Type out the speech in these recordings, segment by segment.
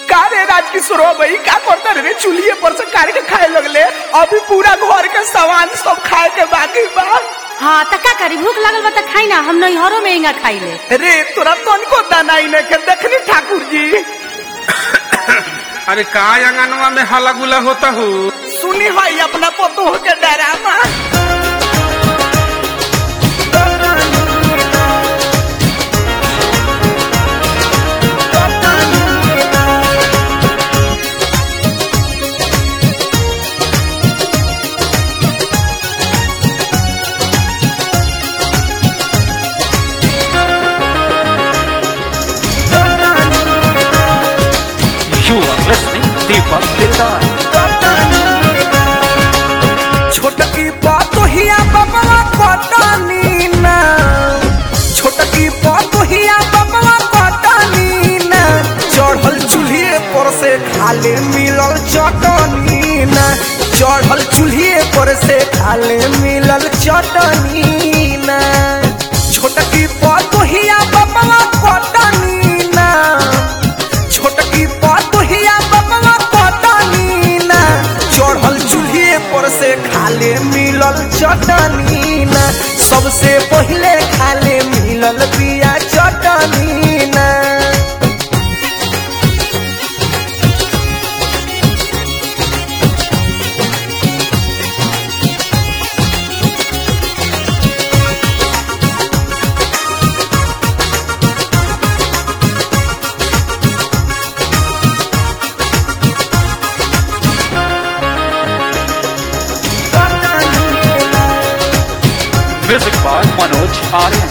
का रे राजकिशोर भाई का करता रे चूल्हे पर से काट के खाए लगले अभी पूरा घर के सामान सब खाए के बाकी बा हाँ त का करी भूख लगल बा त खाई ना हम नैहरों में इंगा खाई ले रे तोरा तनको दाना ही नहीं के देखनी ठाकुर जी अरे का अंगनवा में हला गुला होता हो सुनी भाई अपना पतोह के drama You are listening Deepak Dildar. छोटकी पतोहिया बबवा कटनी ना छोटकी पतोहिया बबवा कटनी ना चढ़ल चूल्हे पर से खाले मिलल चटनी ना चढ़ल चूल्हे पर से खाले मिलल चटनी ना छोटकी पतोहिया बबवा कटनी ना छोटकी पतोहिया बबवा कटनी ना चढ़ल चूल्हे पर से खाले मिलल चटनी ना सबसे पहिले खाले मिलल बिया चटनी ना Music by Manoj Aryan.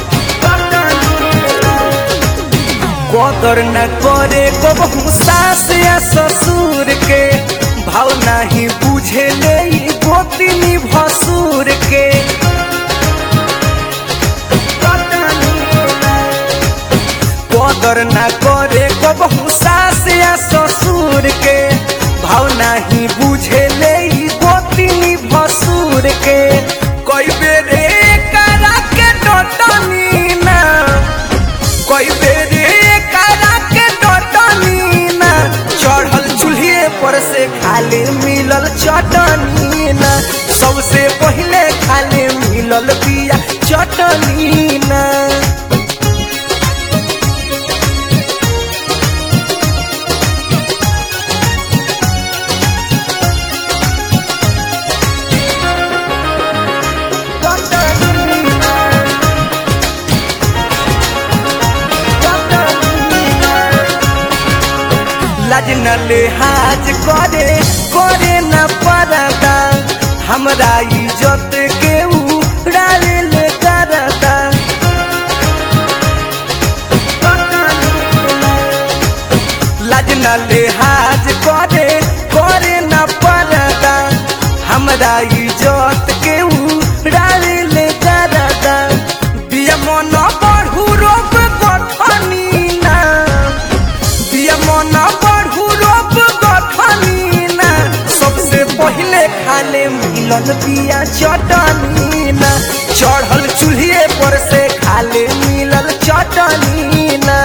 कदर न करे कबहू सास या ससुर के भाव नहीं बुझे ले ई गोतिनी भसुर के कदर न करे कबहू सास या ससुर के भाव नहीं बुझे ले ई गोतिनी भसुर के कई बेरे करा के डटनी ना कोई बेरे करा के डटनी ना चढ़ल चूल्हे पर से खाले मिलल चटनी ना सबसे पहिले खाले मिलल बिया चटनी ना चटनी ना लाज न लिहाज करे करे न परदा हमरा इज्जत के उड़ावे ले करदा लाज न लिहाज करे करे न परदा हमरा इज्जत के उड़ावे ले करदा बिया मन बढ़ू रोप गठनी ना बिया मन बढ़ू रोप गठनी ना सबसे पहिले खाले मिलल बिया चटनी ना चढ़ल चूल्हे पर से खाले मिलल चटनी ना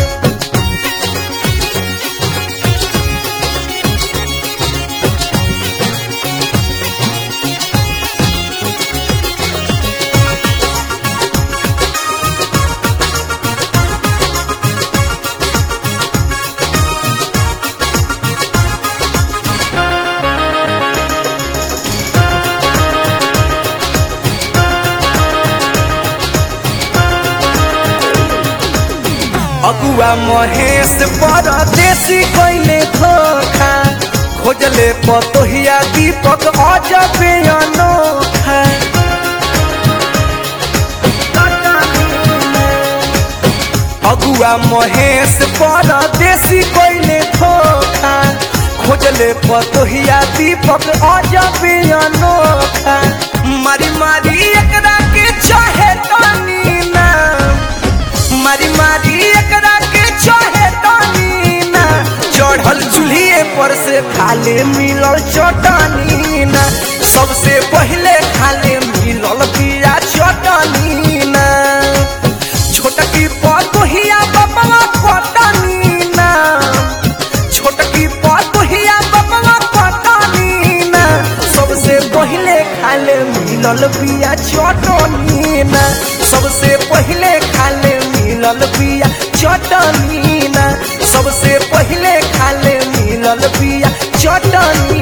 अगुआ महेश परदेसी कैले धोखा खोजले पतोहिया दीपक अजबे अनोखा अगुआ महेश परदेसी कैले धोखा खोजले पतोहिया दीपक अजबे अनोखा मारी मारी एकरा के चाहे तनी ना मारी मारी एकरा के चाहे तनी ना चढ़ल चूल्हे पर से खाले मिलल चटनी ना सबसे पहिले खाले मिलल बिया चटनी ना छोटकी पतोहिया बबवा पटनी ना छोट खाले मिलल बिया चटनी ना सबसे पहिले खाले मिलल बिया चटनी ना सबसे पहिले खाले मिलल बिया चटनी